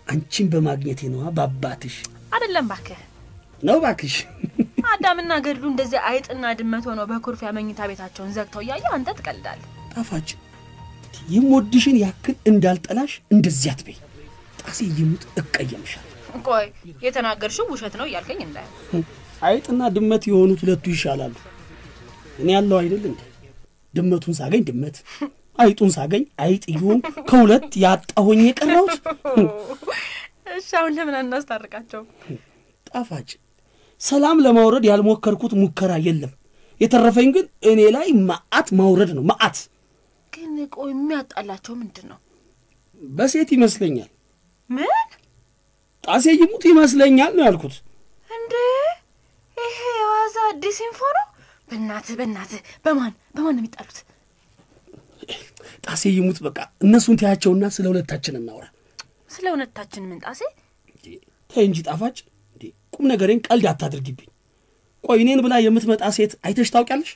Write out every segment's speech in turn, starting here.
አንቺን በማግኘቴ ነዋ። በአባትሽ አይደለም ባክህ ነው ባክሽ። አዳምና ገድሉ እንደዚህ አይጥና ድመት ሆነው በኩርፊያ መኝታ ቤታቸውን ዘግተው እያየ አንተ ትቀልዳለህ። ጣፋጭ የምወድሽን ያክል እንዳልጠላሽ እንደዚህ አትበይ። ጣሴ ይሙት እቀየምሻል። ቆይ የተናገርሽው ውሸት ነው እያልከኝ እንዳይሆን። አይጥና ድመት የሆኑት ሁለቱ ይሻላሉ። እኔ ያለው አይደል እንዴ? ድመቱን ሳገኝ ድመት፣ አይጡን ሳገኝ አይጥ ይሁን ከሁለት ያጣሆኝ የቀረሁት። እሺ አሁን ለምን አናስታርቃቸው? ጣፋጭ ሰላም ለማውረድ ያልሞከርኩት ሙከራ የለም። የተረፈኝ ግን እኔ ላይ መዓት ማውረድ ነው። መዓት ግን ቆይ የሚያጣላቸው ምንድን ነው? በሴት ይመስለኛል። ምን ጣሴ ይሙት ይመስለኛል ነው ያልኩት። እንዴ? ይሄ የዋዛ አዲስ ኢንፎ ነው። በእናትህ በእናትህ በማን በማን ነው የሚጣሉት? ጣሴ ይሙት በቃ እነሱን ተያቸውና ስለ ሁለታችን እናውራ። ስለ እውነታችን ምን ጣሴ? ተይ እንጂ ጣፋጭ፣ እንዴ ቁም ነገሬን ቀልድ አታድርጊብኝ። ቆይ እኔን ብላ የምትመጣ ሴት አይተሽ ታውቂያለሽ?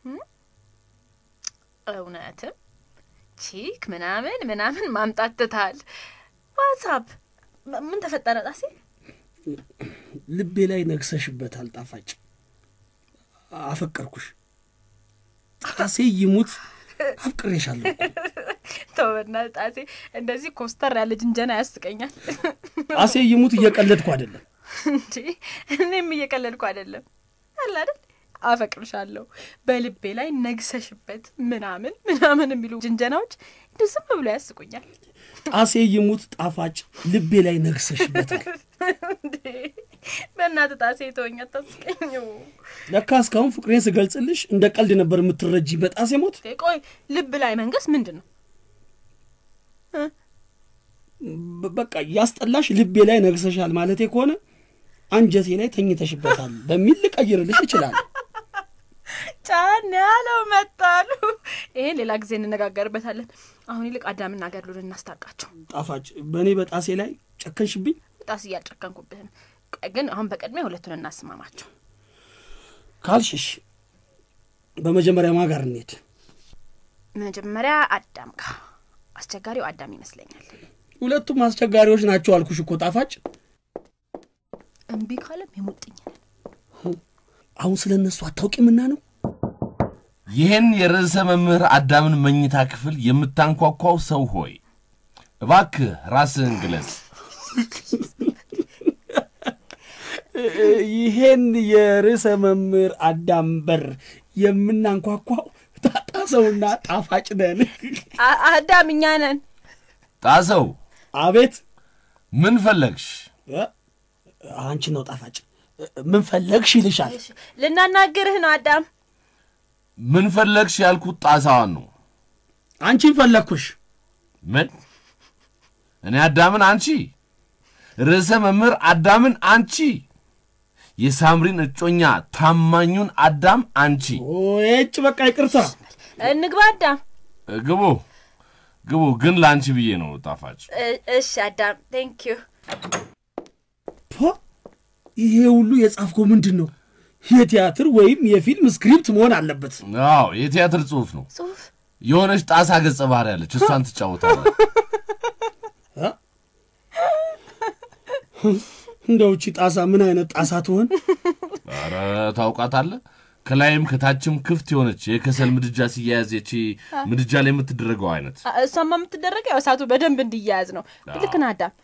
እውነትም ቺክ ምናምን ምናምን ማምጣት ትታል። ዋትሳፕ ምን ተፈጠረ ጣሴ? ልቤ ላይ ነግሰሽበታል ጣፋጭ። አፈቀርኩሽ። ጣሴ ይሙት አፍቅሬሻለሁ። ተው በእናትህ ጣሴ፣ እንደዚህ ኮስተር ያለ ጅንጀና ያስቀኛል። ጣሴ ይሙት እየቀለድኩ አይደለም። እንዴ እኔም እየቀለድኩ አይደለም አለ አይደል? አፈቅርሻለሁ በልቤ ላይ ነግሰሽበት ምናምን ምናምን የሚሉ ጅንጀናዎች እንዲሁ ዝም ብሎ ያስቁኛል። ጣሴ ይሙት ጣፋጭ ልቤ ላይ ነግሰሽበታል። እንዴ በእናትህ ጣሴ ተወኝ፣ አታስቀኝ። ለካ እስካሁን ፍቅሬን ስገልጽልሽ እንደ ቀልድ ነበር የምትረጂ። በጣሴ ሞት ቆይ ልብ ላይ መንገስ ምንድን ነው? በ- በቃ ያስጠላሽ ልቤ ላይ ነግሰሻል ማለቴ ከሆነ አንጀቴ ላይ ተኝተሽበታል በሚል ልቀይርልሽ ይችላል። ጫን ያለው መጣሉ። ይሄን ሌላ ጊዜ እንነጋገርበታለን። አሁን ይልቅ አዳምና ገድሉን እናስታርቃቸው። ጣፋጭ በእኔ በጣሴ ላይ ጨከንሽብኝ። ጣስ እያልጨከንኩብህም። ቆይ ግን አሁን በቅድሚያ ሁለቱን እናስማማቸው። ካልሽሽ በመጀመሪያ ማ ጋር እንሄድ? መጀመሪያ አዳም ጋር። አስቸጋሪው አዳም ይመስለኛል። ሁለቱም አስቸጋሪዎች ናቸው አልኩሽ እኮ ጣፋጭ። እምቢ ካለም የሙጥኝ ነን። አሁን ስለ እነሱ አታውቂምና ነው። ይህን የርዕሰ መምህር አዳምን መኝታ ክፍል የምታንኳኳው ሰው ሆይ እባክህ ራስህን ግለጽ። ይሄን የርዕሰ መምህር አዳም በር የምናንኳኳው ጣጣ ሰውና ጣፋጭ ነን። አ- አዳም እኛ ነን። ጣሰው አቤት ምን ፈለግሽ? እ? አንቺ ነው ጣፋጭ። ምን ፈለግሽ ይልሻል። ልናናግርህ ነው አዳም። ምን ፈለግሽ ያልኩት ጣሳዋን ነው። አንቺን ፈለግኩሽ። ምን እኔ አዳምን አንቺ፣ ርዕሰ መምህር አዳምን አንቺ፣ የሳምሪን እጮኛ ታማኙን አዳም አንቺ። ጭ በቃ ይቅርታ። እንግባ አዳም። ግቡ ግቡ፣ ግን ለአንቺ ብዬ ነው ጣፋጭ። እ- እሺ አዳም ቴንክ ዩ። ፖ ይሄ ሁሉ የጻፍከው ምንድን ነው? የቲያትር ወይም የፊልም ስክሪፕት መሆን አለበት። አዎ የቲያትር ጽሑፍ ነው። ጽሁፍ የሆነች ጣሳ ገጸ ባህሪ ያለች እሷን ትጫወታለች። እንደው እቺ ጣሳ ምን አይነት ጣሳ ትሆን? ኧረ ታውቃታለህ። ከላይም ከታችም ክፍት የሆነች የከሰል ምድጃ ሲያያዝ ይቺ ምድጃ ላይ የምትደረገው አይነት አ- እሷማ የምትደረገው ያው እሳቱ በደንብ እንዲያያዝ ነው። ልክ ነህ አዳም።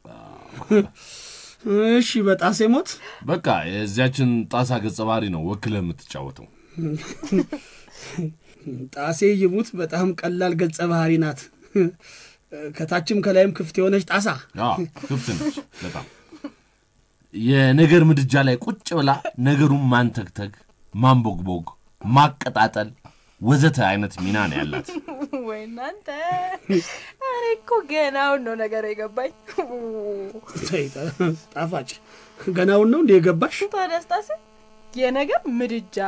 እሺ በጣሴ ሞት በቃ የዚያችን ጣሳ ገጸ ባህሪ ነው ወክለህ የምትጫወተው። ጣሴ ይሙት በጣም ቀላል ገጸ ባህሪ ናት። ከታችም ከላይም ክፍት የሆነች ጣሳ። አዎ ክፍት ነች በጣም የነገር ምድጃ ላይ ቁጭ ብላ ነገሩን ማንተግተግ፣ ማንቦግቦግ፣ ማቀጣጠል ወዘተ አይነት ሚና ነው ያላት። ወይ እናንተ! እኔ እኮ ገናውን ነው ነገር የገባኝ። ተይ ጣ- ጣፋጭ ገናውን ነው እንደ የገባሽ? ታዲያ ስታሴ የነገር ምድጃ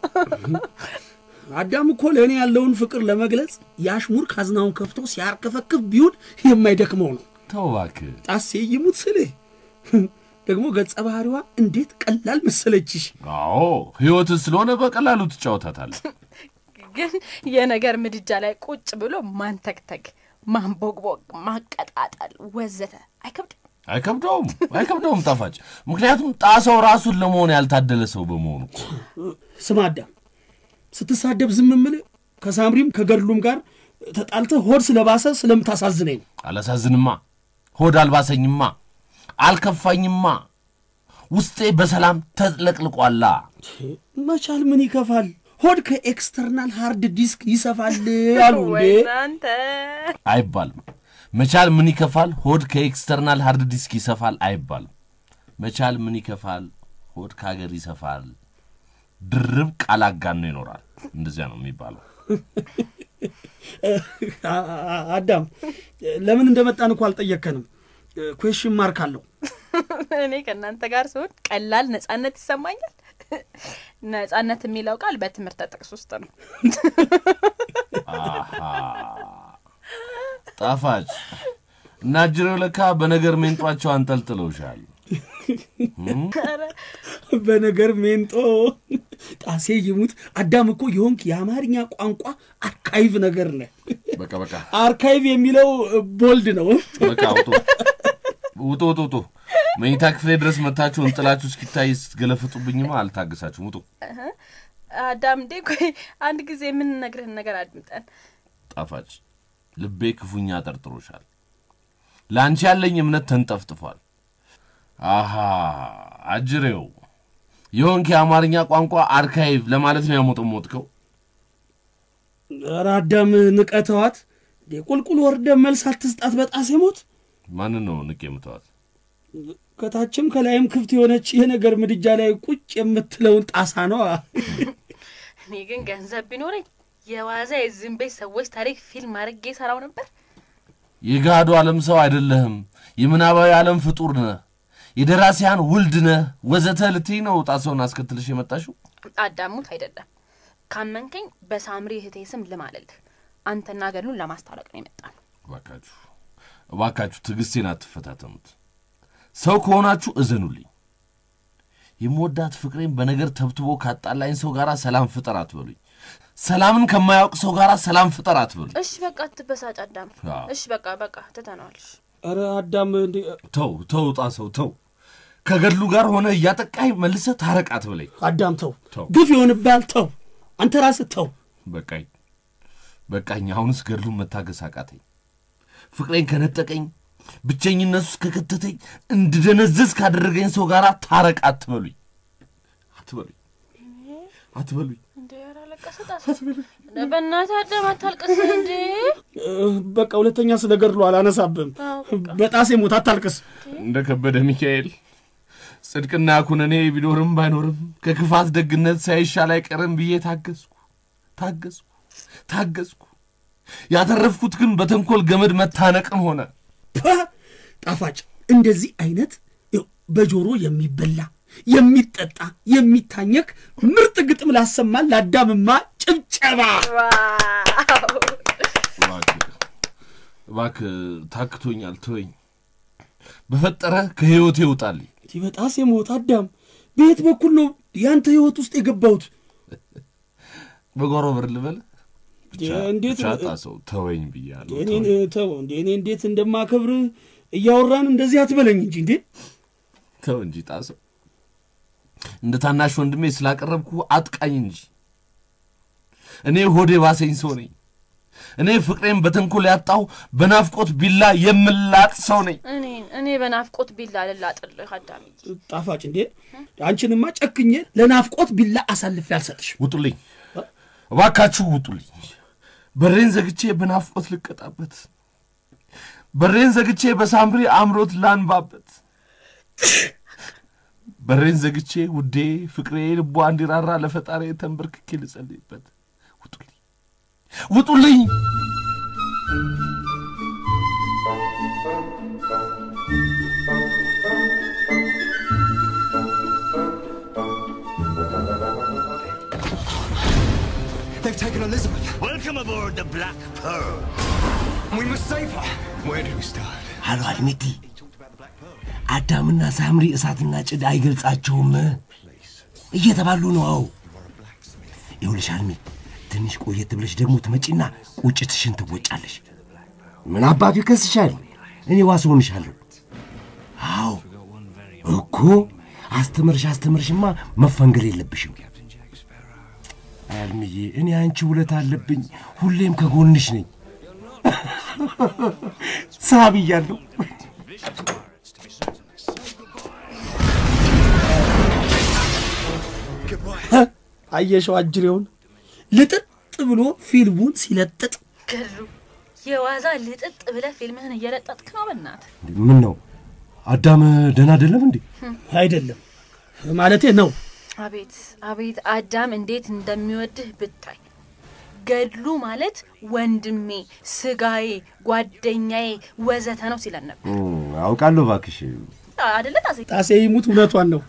አዳም እኮ ለእኔ ያለውን ፍቅር ለመግለጽ የአሽሙር ካዝናውን ከፍቶ ሲያርከፈክፍ ቢውል የማይደክመው ነው። ተው እባክህ። ጣሴ ይሙት ስልህ ደግሞ ገጸ ባህሪዋ እንዴት ቀላል መሰለችሽ። አዎ ህይወት ስለሆነ በቀላሉ ትጫወታታለህ። ግን የነገር ምድጃ ላይ ቁጭ ብሎ ማንተግተግ፣ ማንቦግቦግ፣ ማቀጣጠል ወዘተ አይከብድም? አይከብደውም አይከብደውም ጣፋጭ። ምክንያቱም ጣሰው ራሱን ለመሆን ያልታደለ ሰው በመሆኑ እኮ። ስማ አዳም፣ ስትሳደብ ዝም የምልህ ከሳምሪም ከገድሉም ጋር ተጣልተህ ሆድ ስለባሰ ስለምታሳዝነኝ ነው። አላሳዝንማ፣ ሆድ አልባሰኝማ፣ አልከፋኝማ፣ ውስጤ በሰላም ተጥለቅልቋላ። መቻል ምን ይከፋል? ሆድ ከኤክስተርናል ሃርድ ዲስክ ይሰፋል አሉ ወይ እንዴ? እናንተ አይባልም። መቻል ምን ይከፋል፣ ሆድ ከኤክስተርናል ሃርድ ዲስክ ይሰፋል አይባልም። መቻል ምን ይከፋል፣ ሆድ ከሀገር ይሰፋል። ድርብ ቃል አጋኖ ይኖራል። እንደዚያ ነው የሚባለው። አ- አ- አዳም ለምን እንደመጣን እኮ አልጠየከንም። ኩዌሽን ማርክ አለው። እኔ ከእናንተ ጋር ስሆን ቀላል ነጻነት ይሰማኛል። ነጻነት የሚለው ቃል በትምህርት ጥቅስ ውስጥ ነው። አሃ ጣፋጭ እና ጅሬው ለካ በነገር ሜንጧቸው አንጠልጥለውሻል። ኧረ በነገር ሜንጦ ጣሴ ይሙት አዳም እኮ የሆንክ የአማርኛ ቋንቋ አርካይቭ ነገር ነህ። በቃ በቃ አርካይቭ የሚለው ቦልድ ነው። በቃ ውጡ ውጡ ውጡ ውጡ። መኝታ ክፍሌ ድረስ መታችሁ እንጥላችሁ እስኪታይ ስትገለፍጡብኝማ አልታገሳችሁም። ውጡ። አዳም እንዴ ቆይ አንድ ጊዜ የምንነግርህን ነገር አድምጠን። ጣፋጭ ልቤ ክፉኛ ጠርጥሮሻል። ለአንቺ ያለኝ እምነት ተንጠፍጥፏል። አሃ አጅሬው የሆንክ የአማርኛ ቋንቋ አርካይቭ ለማለት ነው ያሞጠሞጥከው። ኧረ አዳም ንቀተዋት ቁልቁል ወርደ መልስ አትስጣት በጣሴ ሞት። ማንን ነው ንቅ የምተዋት? ከታችም ከላይም ክፍት የሆነች የነገር ምድጃ ላይ ቁጭ የምትለውን ጣሳ ነው። እኔ ግን ገንዘብ ቢኖረኝ የዋዛ የዝም ቤት ሰዎች ታሪክ ፊልም አድርጌ ሰራው ነበር። የጋዱ ዓለም ሰው አይደለህም። የምናባዊ ዓለም ፍጡር ነህ። የደራሲያን ውልድ ነህ ወዘተ ልትይ ነው ጣሰውን አስከትልሽ የመጣሽው። አዳሙት አይደለም ካመንከኝ በሳምሪ እህቴ ስም ልማልልህ። አንተና ገድሉን ለማስታረቅ ነው የመጣ ነው። እባካችሁ እባካችሁ ትዕግስቴን አትፈታተኑት። ሰው ከሆናችሁ እዘኑልኝ። የምወዳት ፍቅሬን በነገር ተብትቦ ካጣላኝ ሰው ጋር ሰላም ፍጠር አትበሉኝ። ሰላምን ከማያውቅ ሰው ጋር ሰላም ፍጠር አትበሉኝ። እሺ በቃ አትበሳጭ አዳም። አዎ። እሺ በቃ በቃ ትተነዋል። እሺ። ኧረ አዳም እንዴ ተው ተው ጣሰው ተው። ከገድሉ ጋር ሆነ እያጠቃኝ መልሰ ታረቅ አትበለኝ። አዳም ተው፣ ተው። ግፍ ይሆንብሃል። ተው አንተ ራስህ ተው። በቃኝ በቃኝ። አሁንስ ገድሉን መታገስ አቃተኝ። ፍቅሬን ከነጠቀኝ ብቸኝነት ውስጥ ከከተተኝ እንድደነዘዝ ካደረገኝ ሰው ጋር ታረቅ አትበሉኝ አትበሉኝ አትበሉኝ። እንዴ ኧረ አለቀሰ ጣሰ። እንደ በእናትህ አዳም አታልቅስ እንዴ። እ፣ በቃ ሁለተኛ ስለ ገድሉ አላነሳብህም። አዎ በቃ በጣሴ ሞት አታልቅስ። እንደ ከበደ ሚካኤል ጽድቅና ኩነኔ ቢኖርም ባይኖርም ከክፋት ደግነት ሳይሻል አይቀርም ብዬ ታገዝኩ ታገዝኩ ታገዝኩ። ያተረፍኩት ግን በተንኮል ገመድ መታነቅም ሆነ። ፐ ጣፋጭ እንደዚህ አይነት ይኸው በጆሮ የሚበላ የሚጠጣ የሚታኘክ ምርጥ ግጥም ላሰማን ለአዳምማ ጭብጨባ። ዋው እባክህ እባክህ ታክቶኛል፣ ተወኝ። በፈጠረ ከሕይወቴ ይውጣልኝ። ይህ በጣሴ ሞት አዳም በየት በኩል ነው ያንተ ህይወት ውስጥ የገባሁት? በጓሮ በር ልበል ብቻ እንዴት ብቻ ጣሰው ተወኝ ብያለሁ። እኔን ተወኝ። ተው እንዴ እኔ እንዴት እንደማከብርህ እያወራን እንደዚህ አትበለኝ እንጂ እንዴ ተው እንጂ ጣሰው፣ እንደ ታናሽ ወንድሜ ስላቀረብኩ አጥቃኝ እንጂ። እኔ ሆዴ ባሰኝ ሰው ነኝ። እኔ ፍቅሬን በተንኮል ያጣሁ በናፍቆት ቢላ የምላጥ ሰው ነኝ። እኔ እኔ በናፍቆት ቢላ ልላጥልህ አዳምዬ። ጣፋጭ እንዴ አንቺንማ ጨክኜ ለናፍቆት ቢላ አሳልፌ አልሰጥሽም። ውጡልኝ፣ እባካችሁ ውጡልኝ። በሬን ዘግቼ በናፍቆት ልቀጣበት፣ በሬን ዘግቼ በሳምሪ አምሮት ላንባበት፣ በሬን ዘግቼ ውዴ ፍቅሬ ልቧ እንዲራራ ለፈጣሪ ተንበርክኬ ልጸልይበት። ውጡልኝ፣ ውጡልኝ። They've taken Elizabeth. Welcome aboard the Black Pearl. We must save her. Where do we start? አሎ አድሜቲ፣ አዳምና ሳምሪ እሳትና ጭድ አይገልጻቸውም እየተባሉ ነው። አዎ ይኸውልሽ አልሚ፣ ትንሽ ቆየት ብለሽ ደግሞ ትመጪና ቁጭትሽን ትወጫለሽ። ምን አባቱ ይከስሻል? እኔ ዋስ ሆንሻለሁ። እኮ አስተምርሽ አስተምርሽማ መፈንገር የለብሽም አልምዬ። እኔ አንቺ ውለት አለብኝ፣ ሁሌም ከጎንሽ ነኝ። ሳብ እያለሁ አየሸው አጅሬውን ልጥጥ ብሎ ፊልሙን ሲለጥጥ ገሉ የዋዛ ልጥጥ ብለህ ፊልምህን እየለጠጥክ ነው። በእናትህ ምን ነው አዳም ደህና አይደለም እንዴ? አይደለም ማለቴ ነው። አቤት አቤት አዳም እንዴት እንደሚወድህ ብታይ። ገድሉ ማለት ወንድሜ፣ ስጋዬ፣ ጓደኛዬ ወዘተ ነው ሲለን ነበር አውቃለሁ እባክሽ። አደለ ጣሴ? ጣሴ ይሙት እውነቷን ነው።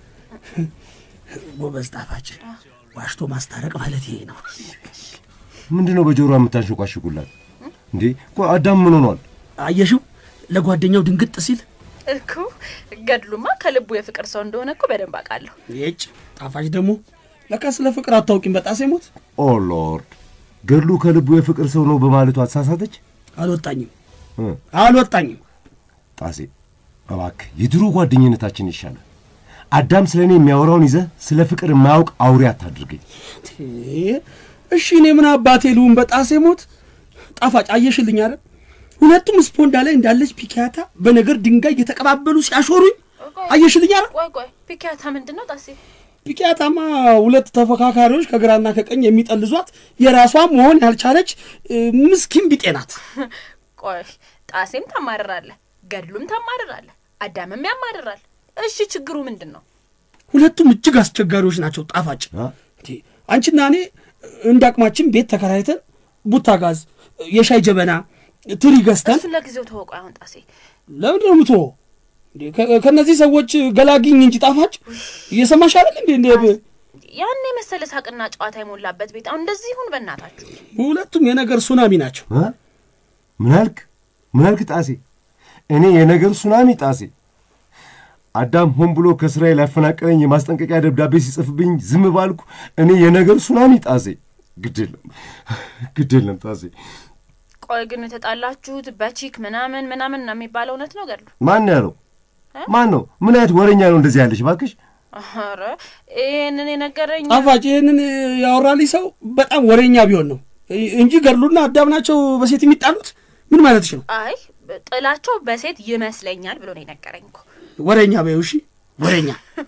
ጎበዝ ጣፋጭ፣ ዋሽቶ ማስታረቅ ማለት ይሄ ነው። ምንድን ነው በጆሮ የምታንሸቋሽቁላት እንዴ? እኮ አዳም ምን ሆኗል? አየሽው ለጓደኛው ድንግጥ ሲል እኮ ገድሉማ ከልቡ የፍቅር ሰው እንደሆነ እኮ በደንብ አውቃለሁ። ይጭ ጣፋጭ ደግሞ ለካ ስለ ፍቅር አታውቂም። በጣሴ ሞት ኦ ሎርድ፣ ገድሉ ከልቡ የፍቅር ሰው ነው በማለቱ አተሳሳተች። አልወጣኝም እ አልወጣኝም። ጣሴ እባክህ የድሮ ጓደኝነታችን ይሻላል። አዳም ስለ እኔ የሚያወራውን ይዘህ ስለ ፍቅር የማያውቅ አውሬ አታድርገኝ። እሺ እኔ ምን አባቴ ልሁን? በጣሴ ሞት ጣፋጭ አየሽልኝ አይደል? ሁለቱም ስፖንዳ ላይ እንዳለች ፒካታ በነገር ድንጋይ እየተቀባበሉ ሲያሾሩኝ አየሽልኝ አይደል? ቆይ ቆይ ፒካታ ምንድን ነው ጣሴ? ፒካታማ ሁለት ተፎካካሪዎች ከግራና ከቀኝ የሚጠልዟት የራሷ መሆን ያልቻለች እ, ምስኪን ቢጤ ናት። ቆይ ጣሴም ታማርራለህ፣ ገድሉም ታማርራለህ፣ አዳምም ያማርራል። እሺ ችግሩ ምንድን ነው? ሁለቱም እጅግ አስቸጋሪዎች ናቸው። ጣፋጭ አ? እንዴ፣ አንቺና እኔ እንደ አቅማችን ቤት ተከራይተን ቡታ ጋዝ፣ የሻይ ጀበና፣ ትሪ ገዝተን እሱን ለጊዜው ተወቁ። አሁን ጣሴ ለምንድን ነው የምትወው? እንዴ፣ ከ- ከእነዚህ ሰዎች ገላግኝ እንጂ ጣፋጭ እየሰማሽ አይደል እንዴ? እንዴ ብ- ያን የመሰለ ሳቅና ጨዋታ የሞላበት ቤት አሁን እንደዚህ ይሁን በእናታችሁ። ሁለቱም የነገር ሱናሚ ናቸው። እ? ምን አልክ? ምን አልክ ጣሴ? እኔ የነገር ሱናሚ ጣሴ። አዳም ሆን ብሎ ከስራዬ ላፈናቀለኝ የማስጠንቀቂያ ደብዳቤ ሲጽፍብኝ ዝም ባልኩ እኔ የነገር ሱናሚ ጣሴ። ግድ የለም ግድ የለም ጣሴ። ቆይ ግን የተጣላችሁት በቺክ ምናምን ምናምን ነው የሚባለው እውነት ነው ገድሉ? ማን ያለው? ማን ነው? ምን አይነት ወሬኛ ነው እንደዚህ ያለሽ? እባክሽ ኧረ ይህንን የነገረኝ ጣፋጭ ይህንን ያወራልኝ ሰው በጣም ወሬኛ ቢሆን ነው እንጂ ገድሉና አዳም ናቸው በሴት የሚጣሉት። ምን ማለትሽ ነው? አይ ጥላቸው በሴት ይመስለኛል ብሎ ነው የነገረኝ እኮ። ወሬኛ በይው እሺ፣ ወሬኛ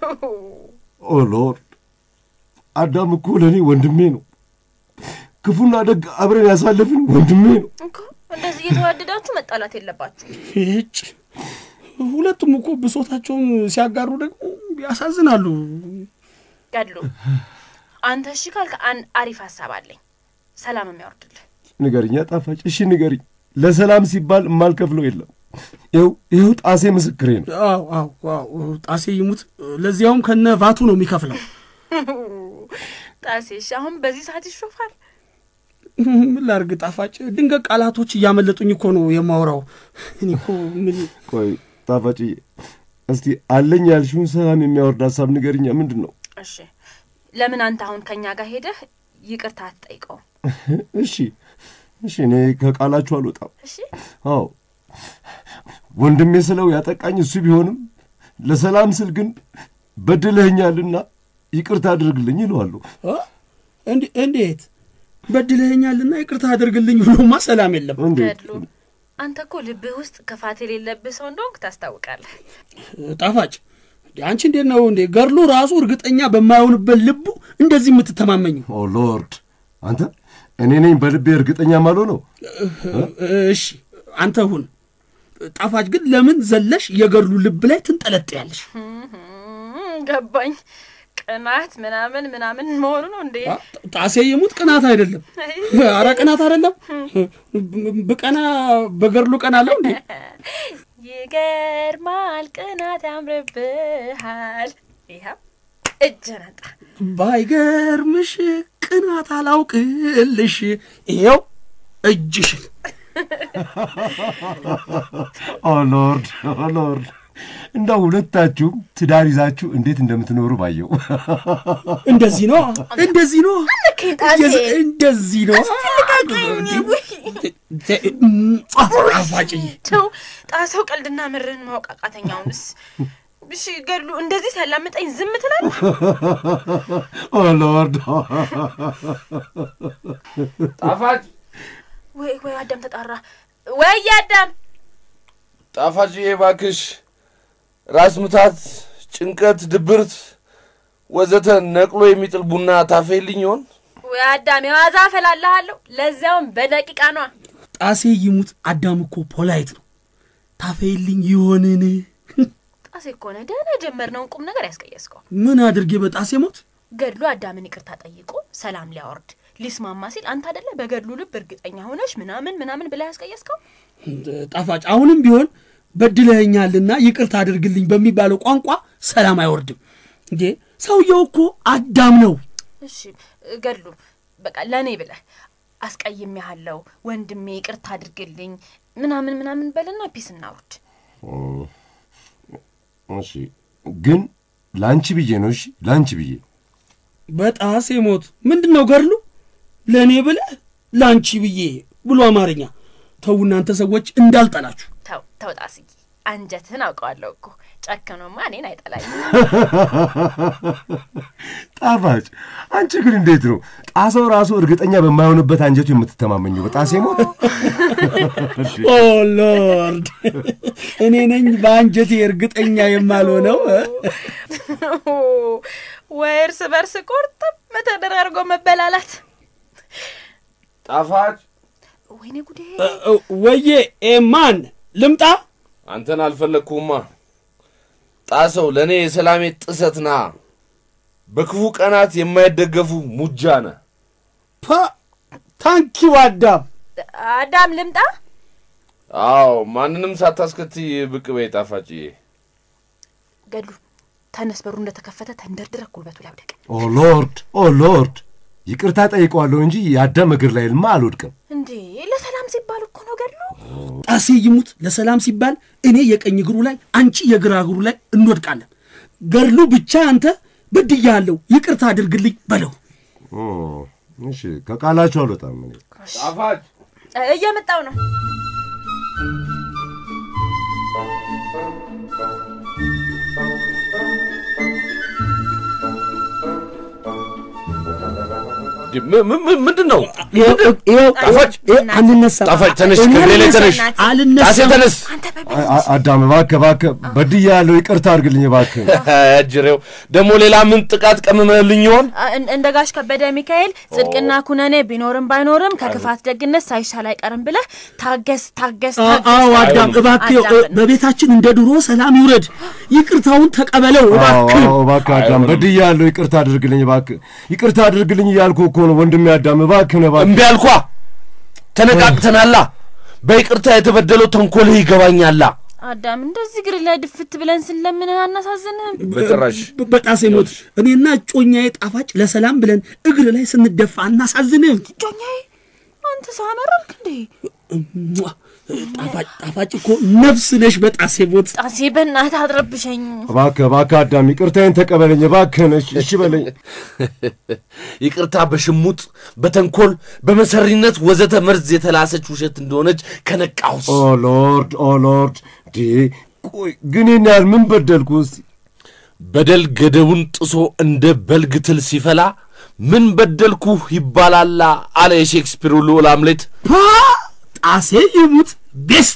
ኦ ሎርድ፣ አዳም እኮ ለእኔ ወንድሜ ነው። ክፉና ደግ አብረን ያሳለፍን ወንድሜ ነው። እኮ እንደዚህ እየተዋደዳችሁ መጣላት የለባችሁ። ይህጭ ሁለቱም እኮ ብሶታቸውን ሲያጋሩ ደግሞ ያሳዝናሉ። ገድሉ አንተ እሺ ካልክ አንድ አሪፍ ሀሳብ አለኝ፣ ሰላም የሚያወርድልህ ንገርኛ ጣፋጭ፣ እሺ ንገርኝ። ለሰላም ሲባል የማልከፍለው የለም። ይኸው ይኸው ጣሴ ምስክሬ ነው። አዎ አዎ አዎ ጣሴ ይሙት፣ ለዚያውም ከነ ቫቱ ነው የሚከፍለው። ጣሴ። እሺ አሁን በዚህ ሰዓት ይሾፋል። ምን ላድርግ ጣፋጭ፣ ድንገት ቃላቶች እያመለጡኝ እኮ ነው የማወራው። እኔ እኮ ምን ቆይ ጣፋጭዬ፣ እስቲ አለኝ ያልሽውን ሰላም የሚያወርድ ሀሳብ ንገርኛ። ምንድን ነው? እሺ ለምን አንተ አሁን ከእኛ ጋር ሄደህ ይቅርታ አትጠይቀውም? እሺ እሺ፣ እኔ ከቃላችሁ አልወጣም። እሺ አዎ ወንድሜ ስለው ያጠቃኝ እሱ ቢሆንም ለሰላም ስል ግን በድለኸኛልና ይቅርታ አድርግልኝ ይለዋለሁ። እ? እንዴ- እንዴት በድለኸኛልና ይቅርታ አድርግልኝ ብሎማ ሰላም የለም። እንዴት ገድሉ አንተ እኮ ልብህ ውስጥ ክፋት የሌለብህ ሰው እንደሆንክ ታስታውቃለህ። ጣፋጭ አንቺ እንዴት ነው እንዴ ገድሉ ራሱ እርግጠኛ በማይሆንበት ልቡ እንደዚህ የምትተማመኝ? ኦ ሎርድ፣ አንተ እኔ ነኝ በልቤ እርግጠኛ ማለው ነው። እሺ አንተ ሁን። ጣፋጭ ግን ለምን ዘለሽ የገድሉ ልብ ላይ ትንጠለጥያለሽ? እም፣ ገባኝ። ቅናት ምናምን ምናምን መሆኑ ነው እንዴ? አ- ጣሴ ይሙት ቅናት አይደለም። አረ ቅናት አይደለም። ብቀና በገድሉ ቀናለሁ እንዴ? ይገርማል፣ ቅናት ያምርብሃል። ይኸው እጅ ነጣ። ባይገርምሽ ቅናት አላውቅልሽ። ይኸው እጅሽን ኦ ሎርድ፣ ኦ ሎርድ፣ እንዳው ሁለታችሁም ትዳር ይዛችሁ እንዴት እንደምትኖሩ ባየው። እንደዚህ ነው እንደዚህ ነው ልከኝ ጣሴ። እንደዚህ ነው ጣፋጭዬ ተው ጣሰው፣ ቀልድና ምርን ማወቅ አቃተኛውንስ እሺ ገድሉ እንደዚህ ሲያላምጠኝ ዝም ትላለህ? ኦ ሎርድ ጣፋጭ ወይ ወይ አዳም ተጣራ። ወይ አዳም ጣፋጭዬ እባክሽ ራስ ምታት፣ ጭንቀት፣ ድብርት ወዘተ ነቅሎ የሚጥል ቡና ታፈይልኝ ይሆን? ወይ አዳም የዋዛ አፈላልሃለሁ፣ ለዚያውም በደቂቃ ነዋ። ጣሴ ይሙት አዳም እኮ ፖላይት ነው። ታፈይልኝ ይሆንን? ጣሴ እኮ ነህ ደህና የጀመርነውን ቁም ነገር ያስቀየስከው። ምን አድርጌ በጣሴ ሞት ገድሉ አዳምን ይቅርታ ጠይቆ ሰላም ሊያወርድ ሊስማማ ሲል አንተ አደለ በገድሉ ልብ እርግጠኛ ሆነሽ ምናምን ምናምን ብላ ያስቀየስከው። ጣፋጭ አሁንም ቢሆን በድለኸኛልና ይቅርታ አድርግልኝ በሚባለው ቋንቋ ሰላም አይወርድም እንዴ። ሰውየው እኮ አዳም ነው። እሺ ገድሉ በቃ ለእኔ ብለህ አስቀይሜሃለሁ ወንድሜ ይቅርታ አድርግልኝ ምናምን ምናምን በልና ፒስ እናውርድ። እሺ ግን ለአንቺ ብዬ ነው። እሺ ለአንቺ ብዬ በጣሴ ሞት ምንድን ነው ገድሉ? ለእኔ ብለህ ለአንቺ ብዬ ብሎ አማርኛ። ተው እናንተ ሰዎች እንዳልጠላችሁ። ተው ተው ጣስዬ አንጀትህን አውቀዋለሁ እኮ ጨከኖማ እኔን አይጠላኝ። ጣፋጭ አንቺ ግን እንዴት ነው ጣሰው ራሱ እርግጠኛ በማይሆንበት አንጀቱ የምትተማመኘው በጣሴ ሞት? ኦ ሎርድ እኔ ነኝ በአንጀቴ እርግጠኛ የማልሆነው እ? ወይ እርስ በርስ ቁርጥም ተደራርጎ መበላላት። ጣፋጭ ወይኔ ጉዴ! እ- እ- ወዬ ኤማን ልምጣ? አንተን አልፈለግኩማ። ጣሰው ለእኔ የሰላሜ ጥሰት ና በክፉ ቀናት የማይደገፉ ሙጃ ነህ። ፓ ታንኪው አዳም። አዳም ልምጣ? አዎ ማንንም ሳታስከትይ ብቅ በይ ጣፋጭዬ። ገድሉ ተነስ፣ በሩ እንደተከፈተ ተንደርድረህ ጉልበቱ ላይ ውደቅ። ኦ ሎርድ ኦ ሎርድ ይቅርታ ጠይቀዋለሁ እንጂ የአዳም እግር ላይ ልማ አልወድቅም። እንዴ ለሰላም ሲባል እኮ ነው ገድሉ። ጣሴ ይሙት ለሰላም ሲባል እኔ የቀኝ እግሩ ላይ አንቺ የግራ እግሩ ላይ እንወድቃለን። ገድሉ ብቻ አንተ በድያለሁ ይቅርታ አድርግልኝ በለው። ኦ፣ እሺ ከቃላችሁ አልወጣም እኔ። ጣፋጭ እ- እየመጣው ነው። ም- ም- ም- ምንድን ነው? ይኸው ጣፋጭ አንነሳም። ጣፋጭ ተነሽ፣ ከእግሬ ላይ ተነሽ። ጣሴ አልነሳም። ተነስ። አንተ በብ አ- አ- አዳም እባክህ እባክህ በድያለሁ ይቅርታ አድርግልኝ እባክህ። እጅሬው ደግሞ ሌላ ምን ጥቃት ቀምመልኝ ይሆን? አ- እን- እንደ ጋሽ ከበደ ሚካኤል ጽድቅና ኩነኔ ቢኖርም ባይኖርም ከክፋት ደግነት ሳይሻል አይቀርም ብለህ ታገስ ታገስ አ- ታገስ። አዎ አዳም እባክህ አዳም እ- በቤታችን እንደ ድሮ ሰላም ይውረድ። ይቅርታውን ተቀበለው አዎ እባክህ። አዎ፣ እባክህ አዳም በድያለሁ ይቅርታ አድርግልኝ እባክህ። ይቅርታ አድርግልኝ እያልኩ እኮ ነው ወንድሜ አዳም እባክህ ነው እባክህ። እምቢ አልኳ። ተነቃቅተናላ። በይቅርታ የተበደለው ተንኮልህ ይገባኛላ። አዳም እንደዚህ እግር ላይ ድፍት ብለን ስንለምንህ አናሳዝንህም? በጭራሽ በ- በጣሴ ሞት እኔና እጮኛዬ ጣፋጭ ለሰላም ብለን እግር ላይ ስንደፋ አናሳዝንም። ጮኛዬ አንተ ሰው አመረርክ እንዴ? እሟ! ጣፋጭ ጣፋጭ እኮ ነፍስ ነሽ። በጣሴ ሞት ጣሴ በእናትህ አትረብሸኝ። እባክህ እባክህ አዳም ይቅርታዬን ተቀበለኝ እባክህን። እሺ እሺ በለኝ። ይቅርታ በሽሙጥ በተንኮል በመሰሪነት ወዘተ መርዝ የተላሰች ውሸት እንደሆነች ከነቃሁስ ኦ ሎርድ ኦ ሎርድ ዲ ቆይ ግን ይህን ያህል ምን በደልኩ? እስቲ በደል ገደቡን ጥሶ እንደ በልግ ትል ሲፈላ ምን በደልኩህ ይባላላ አለ የሼክስፒሩ ልዑል አምሌት። ፓ ጣሴ ይሙት ቤስት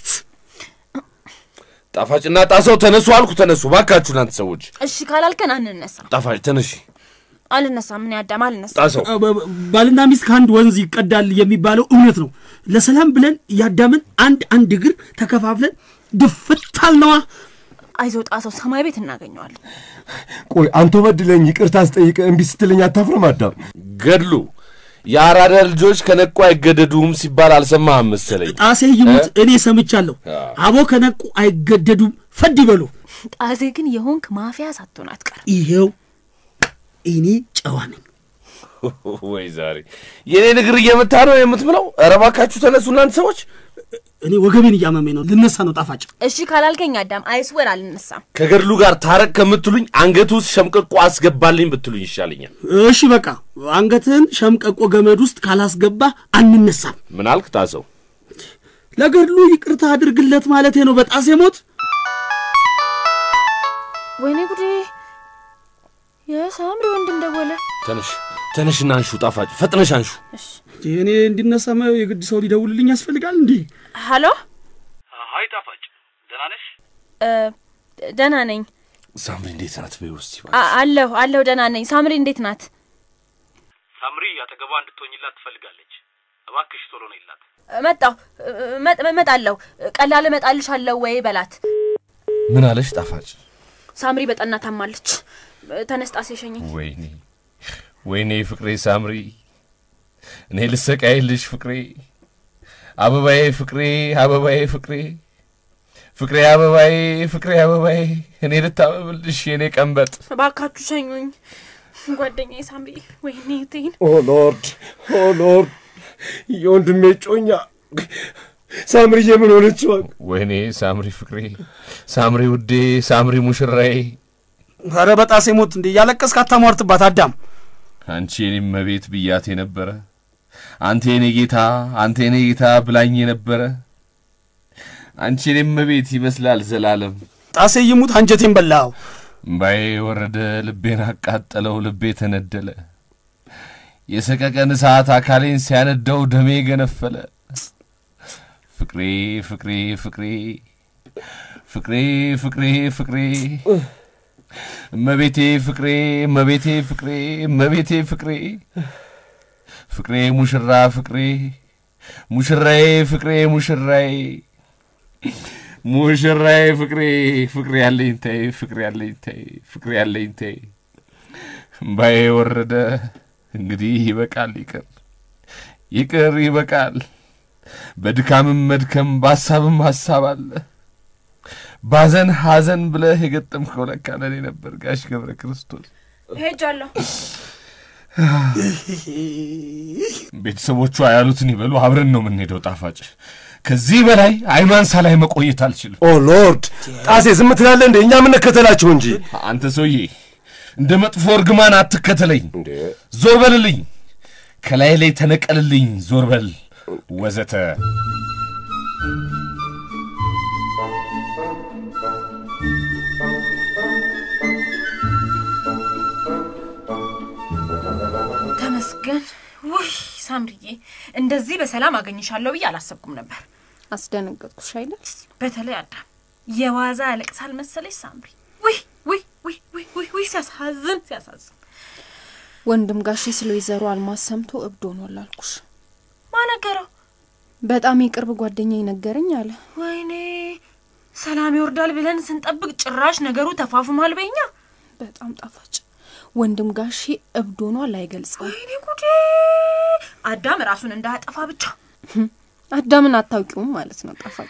ጣፋጭና ጣሰው ተነሱ አልኩ። ተነሱ ባካችሁ እናንተ ሰዎች። እሺ ካላልከን አንነሳም። ጣፋጭ ተነሺ። አልነሳም። ምን አዳም አልነሳም። ጣሰው አ- በ- ባልና ሚስት ከአንድ ወንዝ ይቀዳል የሚባለው እውነት ነው። ለሰላም ብለን ያዳምን አንድ አንድ እግር ተከፋፍለን ድፍት አልነዋ። አይዞ ጣሰው ሰማይ ቤት እናገኘዋለን። ቆይ አንተ በድለኝ ይቅርታ ስጠይቅ እምቢ ስትለኝ አታፍርም አዳም? ገድሉ የአራዳ ልጆች ከነቁ አይገደዱም ሲባል አልሰማህም መሰለኝ። ጣሴ ይሙት እኔ ሰምቻለሁ። አቦ ከነቁ አይገደዱም ፈድ ይበሉ። ጣሴ ግን የሆንክ ማፊያ ሳትሆን አትቀርም። ይሄው እኔ ጨዋ ነኝ። ወይ ዛሬ የኔን እግር እየመታ ነው የምትምለው? ኧረ እባካችሁ ተነሱ እናንተ ሰዎች። እኔ ወገቤን እያመመኝ ነው። ልነሳ ነው ጣፋጭ። እሺ ካላልከኝ አዳም አይስወር አልነሳም። ከገድሉ ጋር ታረቅ ከምትሉኝ አንገቱ ውስጥ ሸምቀቆ አስገባልኝ ብትሉኝ ይሻለኛል። እሺ በቃ አንገትህን ሸምቀቆ ገመድ ውስጥ ካላስገባ አንነሳም። ምን አልክ ጣሰው? ለገድሉ ይቅርታ አድርግለት ማለቴ ነው። በጣሴ ሞት ወይኔ ጉዴ! የሳምሪ ወንድም ደወለ። ተነሽ ተነሽና አንሹ፣ ጣፋጭ ፈጥነሽ አንሹ። እኔ እንዲነሳ የግድ ሰው ሊደውልልኝ ያስፈልጋል እንዴ? ሀሎ፣ ሀይ ጣፋጭ፣ ደህና ነሽ? እ፣ ደህና ነኝ ሳምሪ እንዴት ናት? በይ ውስጥ አ- አለሁ አለሁ፣ ደህና ነኝ። ሳምሪ እንዴት ናት? ሳምሪ አጠገቧ እንድትሆኝላት ትፈልጋለች። እባክሽ ቶሎ ነይላት። መጣሁ እመ- እመጣለሁ። ቀላል እመጣልሻለሁ ወይ በላት። ምን አለሽ ጣፋጭ? ሳምሪ በጠና ታማለች። ተነስጣ ሲሸኘኝ ወይኔ ወይኔ ፍቅሬ ሳምሪ፣ እኔ ልሰቃይልሽ ፍቅሬ፣ አበባዬ ፍቅሬ፣ አበባዬ ፍቅሬ፣ ፍቅሬ አበባዬ፣ ፍቅሬ አበባዬ፣ እኔ ልታበብልሽ የእኔ ቀንበጥ። እባካችሁ ሸኙኝ። ጓደኛዬ ሳምሪ፣ ወይኔ እህቴን ኦ ሎርድ ኦ ሎርድ የወንድሜ ጮኛ ሳምርዬ ምን ሆነች? እባክህ ወይኔ ሳምሪ ፍቅሬ፣ ሳምሪ ውዴ፣ ሳምሪ ሙሽራዬ፣ ኧረ በጣሴ ሞት እንዴ! እያለቀስክ አታሟርትባት አዳም። አንቺ የኔ መቤት ብያት የነበረ አንተ የኔ ጌታ፣ አንተ የኔ ጌታ ብላኝ የነበረ አንቺ የኔ መቤት ይመስላል ዘላለም ጣሴ ይሙት አንጀቴን በላው። እምባዬ ወረደ፣ ልቤን አቃጠለው፣ ልቤ ተነደለ። የሰቀቀን እሳት አካሌን ሲያነዳው ደሜ ገነፈለ። ፍቅሬ ፍቅሬ ፍቅሬ ፍቅሬ ፍቅሬ ፍቅሬ እመቤቴ ፍቅሬ እመቤቴ ፍቅሬ እመቤቴ ፍቅሬ ፍቅሬ ሙሽራ ፍቅሬ ሙሽራዬ ፍቅሬ ሙሽራዬ ሙሽራዬ ፍቅሬ ፍቅሬ ያለኝታዬ ፍቅሬ ያለኝታዬ ፍቅሬ ያለኝታዬ እምባዬ ወረደ። እንግዲህ ይበቃል፣ ይቅር ይቅር፣ ይበቃል። በድካምም መድከም በሀሳብም ሀሳብ አለ። ባዘን ሐዘን ብለህ የገጠምከው ለካ ለእኔ ነበር ጋሽ ገብረ ክርስቶስ። ሄጃለሁ። ቤተሰቦቿ ያሉትን ይበሉ፣ አብረን ነው የምንሄደው። ጣፋጭ ከዚህ በላይ አይኗን ሳላይ መቆየት አልችልም። ኦ ሎርድ ጣሴ ዝም ትላለህ እንዴ? እኛ የምንከተላቸው እንጂ አንተ ሰውዬ እንደ መጥፎ እርግማን አትከተለኝ። ዞር በልልኝ፣ ከላይ ላይ ተነቀልልኝ፣ ዞር በል ወዘተ። ተመስገን። ውይ ሳምሪዬ፣ እንደዚህ በሰላም አገኝሻለሁ ብዬ አላሰብኩም ነበር። አስደነገጥኩሽ አይደል? በተለይ አዳም የዋዛ ያለቅሳል መሰለሽ ሳምሪ። ውይ ውይ ውይ ውይ ውይ ውይ ሲያሳዝን ሲያሳዝን። ወንድም ጋሼ ስለ ወይዘሮ አልማዝ ሰምቶ እብድ ሆኗል አልኩሽ። ማነገረው? በጣም የቅርብ ጓደኛ ይነገረኝ አለ። ወይኔ ሰላም ይወርዳል ብለን ስንጠብቅ ጭራሽ ነገሩ ተፋፍሟል በኛ። በጣም ጣፋጭ ወንድም ጋሼ እብድ ሆኗል አይገልጸውም። ወይኔ ጉዴ! አዳም ራሱን እንዳያጠፋ ብቻ። አዳምን አታውቂውም ማለት ነው ጣፋጭ።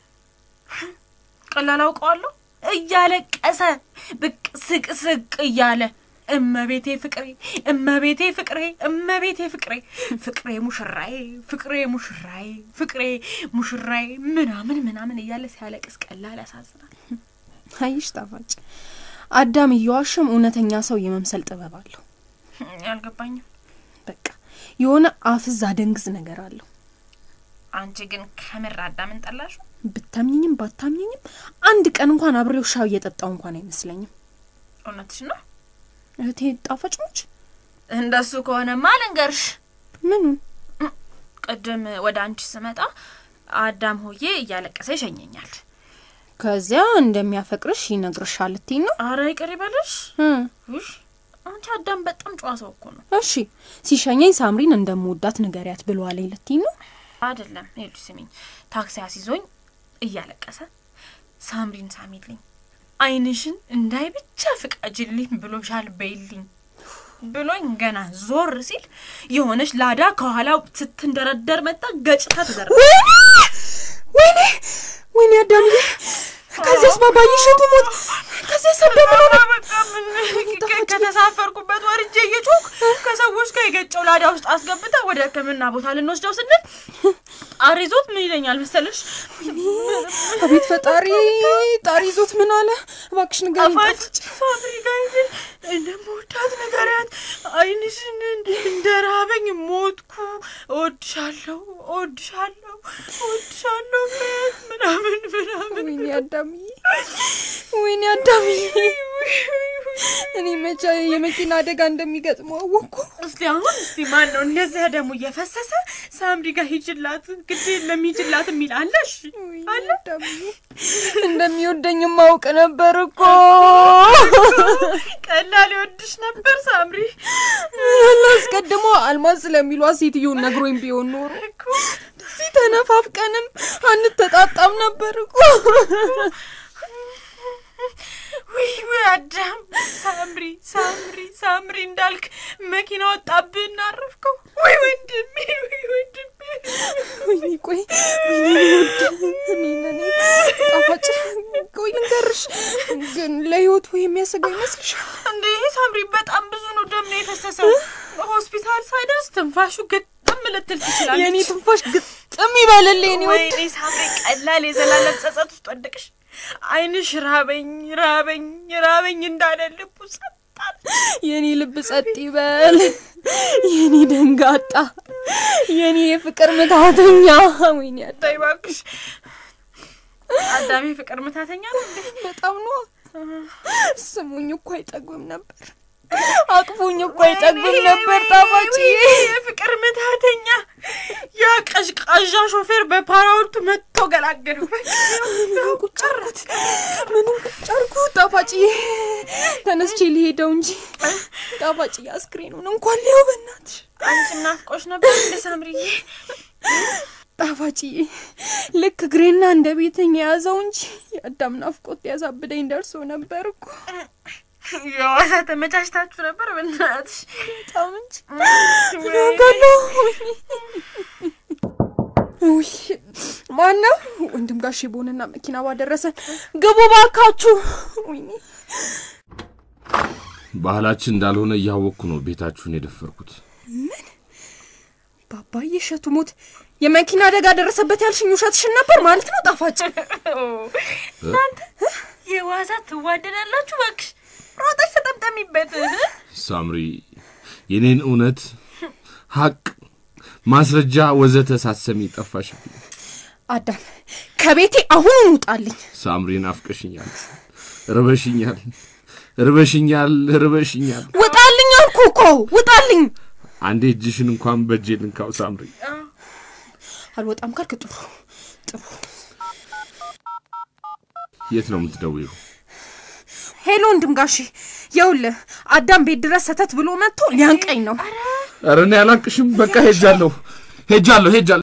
ቀላል አውቀዋለሁ እያለቀሰ ብቅ ስቅ ስቅ እያለ እመቤቴ ፍቅሬ እመቤቴ ፍቅሬ እመቤቴ ፍቅሬ ፍቅሬ ሙሽራዬ ፍቅሬ ሙሽራዬ ፍቅሬ ሙሽራዬ ምናምን ምናምን እያለ ሲያለቅስ ቀላል ያሳዝናል። አይሽ ጣፋጭ አዳም እየዋሸም እውነተኛ ሰው የመምሰል ጥበብ አለው። አልገባኝም። በቃ የሆነ አፍዝ አደንግዝ ነገር አለው። አንቺ ግን ከምር አዳምን ጠላሹ? ብታምኝኝም ባታምኝኝም አንድ ቀን እንኳን አብሬው ሻው እየጠጣው እንኳን አይመስለኝም። እውነትሽ ነው? እህቴ ጣፋጭ ነች። እንደሱ ከሆነማ ልንገርሽ፣ ምኑን ቅድም ወደ አንቺ ስመጣ አዳም ሆዬ እያለቀሰ ይሸኘኛል። ከዚያ እንደሚያፈቅርሽ ይነግርሻል ልትይ ነው? አረ ይቅር ይበልሽ። እ ውይ አንቺ አዳም በጣም ጨዋ ሰው እኮ ነው። እሺ ሲሸኘኝ ሳምሪን እንደምወዳት ንገሪያት ብለዋለኝ ልትይ ነው? አይደለም ሄዱ ስሚኝ፣ ታክሲ አስይዞኝ እያለቀሰ ሳምሪን ሳሚልኝ፣ አይንሽን እንዳይ ብቻ ፍቃጅልኝ ብሎሻል በይልኝ ብሎኝ ገና ዞር ሲል የሆነች ላዳ ከኋላው ስትንደረደር መጣ ገጭታ ተዘረ ወይኔ ወይኔ አዳምዬ፣ ከዚያስ ባባይሽ ትሞት፣ ከዚያስ አዳም ምን ሆነ? ከተሳፈርኩበት ወርጄ እየጮክ ከሰዎች ጋር የገጨው ላዳ ውስጥ አስገብታ ወደ ሕክምና ቦታ ልንወስደው ስንል ጣር ይዞት ምን ይለኛል መሰለሽ? አቤት ፈጣሪ፣ ጣሪ ይዞት ምን አለ? እባክሽ ንገሪኝ ጣፋጭ ጣፋጭ። ፋብሪካ ሄድን እንደምወዳት ንገሪያት፣ አይንሽን እንደ ራበኝ ሞትኩ፣ እወድሻለሁ፣ እወድሻለሁ፣ እወድሻለሁ በያት ምናምን ምናምን ወይኔ አዳምዬ፣ ወይኔ አዳምዬ፣ እኔ መቼ የመኪና አደጋ እንደሚገጥመው አወቅኩ። እስቲ አሁን እስቲ ማን ነው እንደዚያ ደግሞ እየፈሰሰ ሳምሪ ጋር ሂጅላት ግድ የለም ሂጅላት የሚል አለ? እሺ አለ። እንደሚወደኝ ማውቅ ነበር እኮ። ቀላል ይወድሽ ነበር ሳምሪ። አስቀድሞ አልማዝ ስለሚሏት ሴትዮን ነግሮኝ ቢሆን ኖሮ እዚህ ተነፋፍቀንም አንተጣጣም ነበር እኮ። ውይ ውይ አዳም ሳምሪ ሳምሪ ሳምሪ እንዳልክ መኪና ወጣብህ እናረፍከው። ወይ ወንድሜ ወይ ወንድሜ ወይኔ ቆይ ወይኔ ውድ እኔ ነኔ ጣፋጭ ቆይ ልንገርሽ ግን ለህይወቱ የሚያሰጋ ይመስልሻል? እንዴ ሳምሪ በጣም ብዙ ነው ደም ነው የፈሰሰው። ሆስፒታል ሳይደርስ ትንፋሹ ግጥም ልትል ትችላለች። የእኔ ትንፋሽ ግጥም ይበልልኝ እኔ ውድ ወይኔ ሳምሪ ቀላል የዘላለም ጸጸት ውስጥ ወደቅሽ። አይንሽ ራበኝ ራበኝ ራበኝ እንዳለ ልቡ ጸጥ አለ። የኔ ልብ ጸጥ ይበል፣ የኔ ደንጋጣ፣ የኔ የፍቅር ምታተኛ። ወይኔ አዳ ተይ እባክሽ አዳሜ ፍቅር ምታተኛ ነው እንዴ? በጣም ነው ስሙኝ እኮ አይጠግብም ነበር፣ አቅፉኝ እኮ አይጠግብም ነበር። ጣፋጭ የፍቅር ምታተኛ ያ ቀዥቃዣ ሾፌር በፓራውልቱ መጥቶ ገላገለው። ምንም ቁጭ አልኩት፣ ምንም ቁጭ አልኩት። ጣፋጭ ተነስቼ ሊሄደው እንጂ ጣፋጭ አስክሬኑን እንኳን ሊያው በእናትሽ አንቺ ናፍቆሽ ነበር እንደ ሳምሪዬ? ጣፋጭዬ ልክ እግሬና እንደ ቤተኛ የያዘው እንጂ የአዳም ናፍቆት ያሳብደኝ ደርሶ ነበር እኮ የዋሳ ተመቻችታችሁ ነበር በእናትሽ በጣም እንጂ ናጋለሁ። ውይ ማነው ወንድም ጋሼ በሆነና መኪና ባደረሰን ግቡ ባካችሁ። ወይኔ ባህላችን እንዳልሆነ እያወቅኩ ነው ቤታችሁን የደፈርኩት። ምን ባባዬ እሸቱ ሞት የመኪና አደጋ ደረሰበት ያልሽኝ ውሸትሽን ነበር ማለት ነው? ጣፋጭ እናንተ የዋዛ ትዋደዳላችሁ። እባክሽ ሮጠሽ ተጠምጠሚበት። ሳምሪ የኔን እውነት፣ ሀቅ፣ ማስረጃ ወዘተ ሳሰሚ ጠፋሽብኝ። አዳም ከቤቴ አሁን ውጣልኝ። ሳምሪ ናፍቀሽኛል፣ ርበሽኛል፣ ርበሽኛል፣ ርበሽኛል። ውጣልኝ አልኩ እኮ ውጣልኝ። አንዴ እጅሽን እንኳን በእጄ ልንካው ሳምሪ። አልወጣም ካልክ ጥሩ ጥሩ። የት ነው የምትደውይው? ሄሎ ወንድም ጋሼ፣ ይኸውልህ አዳም ቤት ድረስ ሰተት ብሎ መጥቶ ሊያንቀኝ ነው። ኧረ እኔ አላቅሽም። በቃ ሄጃለሁ፣ ሄጃለሁ፣ ሄጃለሁ።